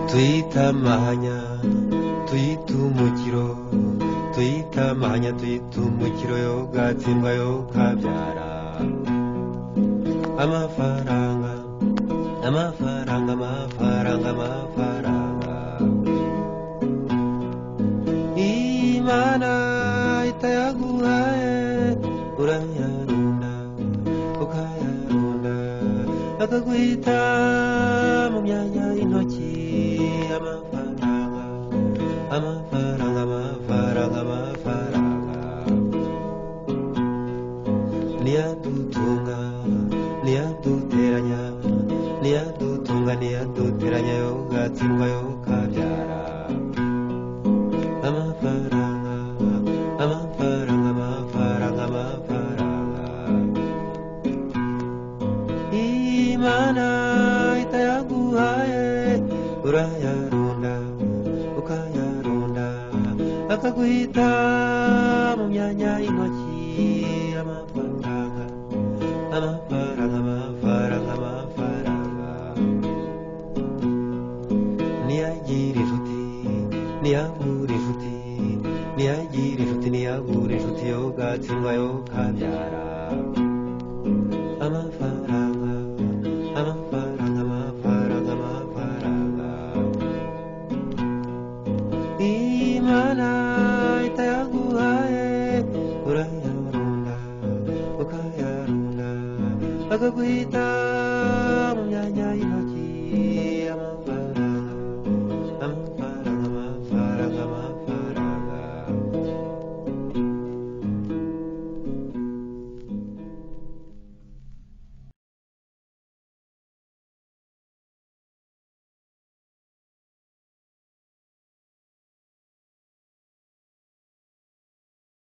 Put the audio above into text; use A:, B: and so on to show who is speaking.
A: tuyitamahanya tuyitumukiro tuyitamahanya tuyitumukiro yogatsimba yokabyara amafaranga amafaranga amafaranga amafaranga imana itayaguhaye urayarunda ukayarunda akaguhita mu myanya y'intoki amafaranga amafaranga amafaranga amafaranga niyadutunga niyaduteranya niyadutunga niyaduteranya yogatsindwa yokabyara amafaranga amafaranga amafaranga amafaranga imana itayaguhaye urayarunda ukayarunda akaguhita mu myanya y'intoki amafaranga amafaranga amafaranga amafaranga niyagira inshuti niyabura inshuti niyagira inshuti niyabura inshuti yogatsindwa yokabyara amafaranga amafaranga amafaranga amafaranga imana itayaguhaye urayarunda ukayarunda akaguhita